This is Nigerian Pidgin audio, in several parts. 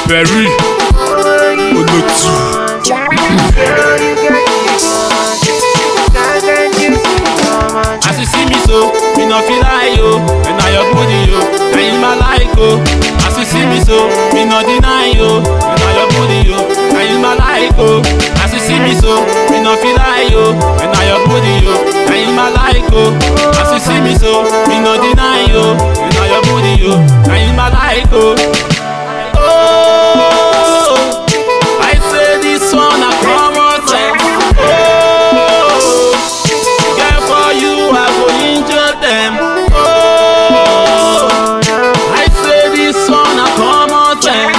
Perry Olotu. As you see me so, me no feel like yo. And now your booty yo, now in my like oh. As you see me so, me no deny yo. And now your booty yo, now in my like oh. As you see me so, me no feel like yo. And now your booty yo, now in my like oh. As you see me so, me no deny yo. And now your booty yo, now in my like oh. Oh, I say this one a common sense. Oh. Girl, for you, I go injure them. Oh, I say this one a common sense.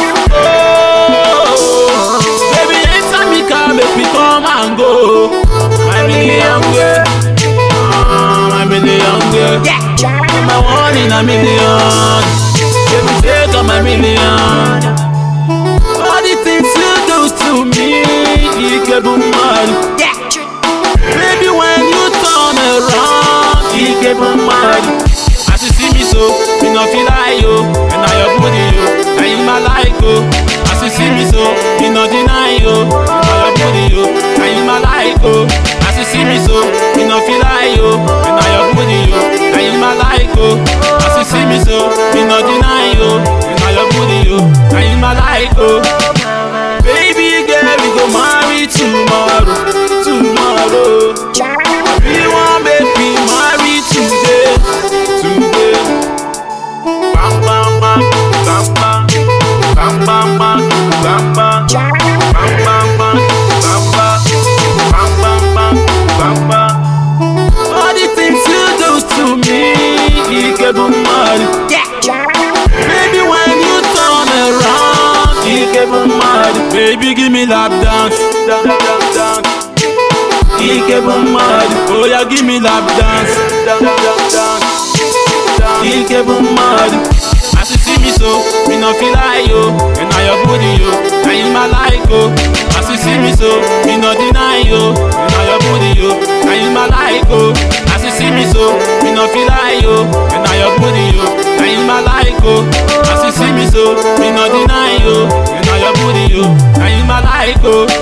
Oh, baby, enter me car, make me come and go. My million girl, oh, my million girl. My one in a million. Baby, take all my million. All the things you do to me, you get mad. Baby, when you turn around, you get me mad. As you see me so, me no feel like yo, and now your booty yo, now you my like oh. As you see me so, me no deny yo, and now your booty yo, now you my like oh. As you see me so, me no feel like yo, and now your booty yo, now you my like oh. As you see me so, me no deny yo, and now your booty yo, now you my like oh. Baby girl, we go marry tomorrow, tomorrow. We want make we marry today, today. Bam bam bam, bam bam, bam bam bam, bam bam, bam bam bam, bam bam, bam bam bam, bam bam. All the things you do to me, you get me mad. Baby, when you turn around, you get me mad. Baby, give me lap dance, dance, dance, dance. You get me mad. Oh yeah, give me lap dance, dance, dance, dance. You get me mad. As you see me so, me no feel like yo, and now your booty yo, now in my like oh. As you see me so, me no deny yo, and now your booty yo, now in my like oh. As you see me so, me no feel like yo, and now your booty yo, now in my like oh. As you see me so, me no deny yo, and now your booty yo, now in my like oh.